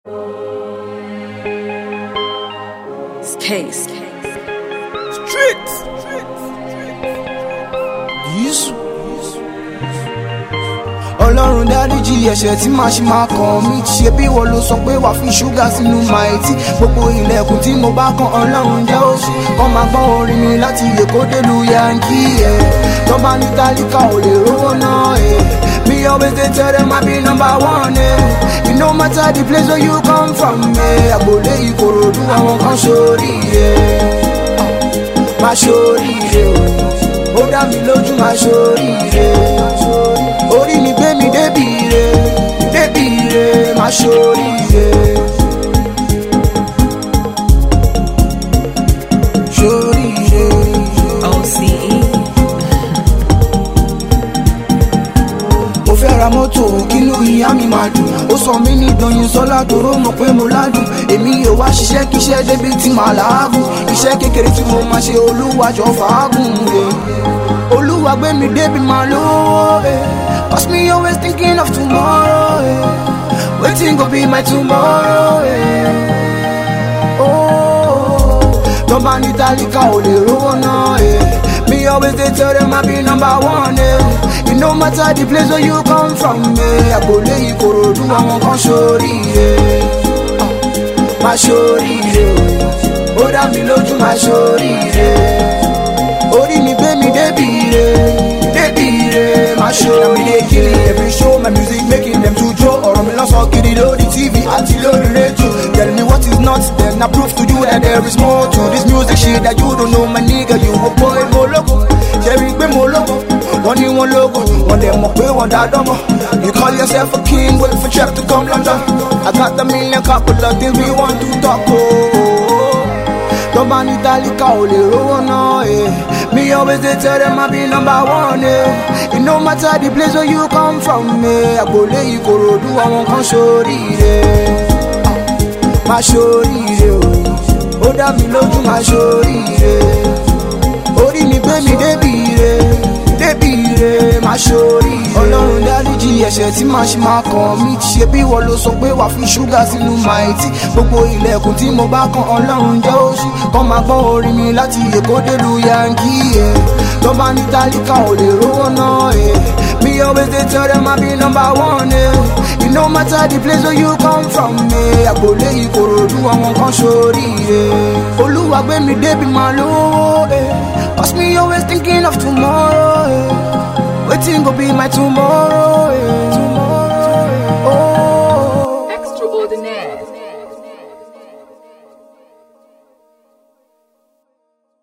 Case. Street. Yíṣu. Ọlọ́run dáríjì ẹ̀ṣẹ̀ tí màá ṣe máa kàn mí ṣe bí wọ́n ló sọ pé wà fi ṣúgà sínú màìtì gbogbo ilẹ̀kùn tí mo bá kan ọlọ́run jẹ́ òṣì kọ́ máa gbọ́ orin mi láti èkó délu yankí ẹ̀ tọ́ba ní tálíkà ò lè rówó náà ẹ̀ me always dey tell them I be number one ẹ̀ it no matter the place where you come from ẹ̀ àgbòlé ìkòròdú àwọn kan sórí ẹ̀ máa sórí ẹ̀ ó dá mi lójú máa sórí ẹ̀ orí mi gbé mi débi re débi re máa ṣorí re. ṣorí re. OCE. mo fẹ́ ra mọ́tò kínú ìyá mi máa dùn ó sọ mí ní dọ̀yìn sọ́lá toró mọ̀ pé mo ládùn èmi ò wá ṣiṣẹ́ kíṣẹ́ débi tí màá làágùn iṣẹ́ kékeré tí mo máa ṣe olúwàjọ fàágùn rẹ̀ olúwa gbé mi débi máa lówó ẹ̀ cause me always thinking of tomorrow ẹ̀ wetin go be my tomorrow ẹ̀ oh tọ́ba ní tálíkà ò lè rówó náà ẹ̀ me always dey tell them I be number one ẹ̀. It no matter the place where you come from, eh. Àgbòlé ìkòròdú àwọn kan ṣoríire. Ah, Máa ṣoríire o, ó dá mi lójú máa ṣoríire. Orí mi gbé mi débi re, débi re, máa ṣoríire. mi dey kill it every show my music making them to jó ọ̀rọ̀ mi lọ́sọ̀ kiri lórí tv àti lórí rédíò tell me what is not then I prove to you that there is more to this music shit that you don't know my nigga you a boy mo lógo ṣẹ́rí pé mo lógo wọ́n ní wọ́n lógo wọ́n dẹ̀ mọ̀ pé wọ́n dá dánmọ́ you call yourself a king wait for trap to come London I got a million couple of things we want to talk oh. Tọ́ba ní tálíkà ò lè rówó náà ẹ̀. Me always dey tell them I be number one ẹ̀. It no matter the place where you come from ẹ̀. Àgbòlé ìkòròdú àwọn kan ṣoríire. Ah, Máa ṣoríire o, ó dá mi lójú máa ṣoríire. Orí mi gbé mi débi re, débi re, máa ṣoríire. Ọlọ́run dáríjì ẹ̀ṣẹ̀ tí màá ṣe máa kàn mí. Ṣé bí wọ́n ló sọ pé wà fi ṣúgà sínú màìtì? Gbogbo ilẹ̀kùn tí mo bá kan ọlọ́run jẹ́ òṣì. Kọ́ máa gbọ́ orin mi láti Èkó délu Yankí ẹ̀. Tọ́ba ní tálíkà ò lè rówó náà ẹ̀. Me always dey tell them I be number one ẹ̀. It no matter the place where you come from ẹ̀. Àgbòlé ìkòròdú àwọn kan ṣoríire. Olúwa gbé mi débi máa lówó ẹ̀. Cause me always thinking of tomorrow ẹ̀. Wetin go be my tomorrow? Eh? tomorrow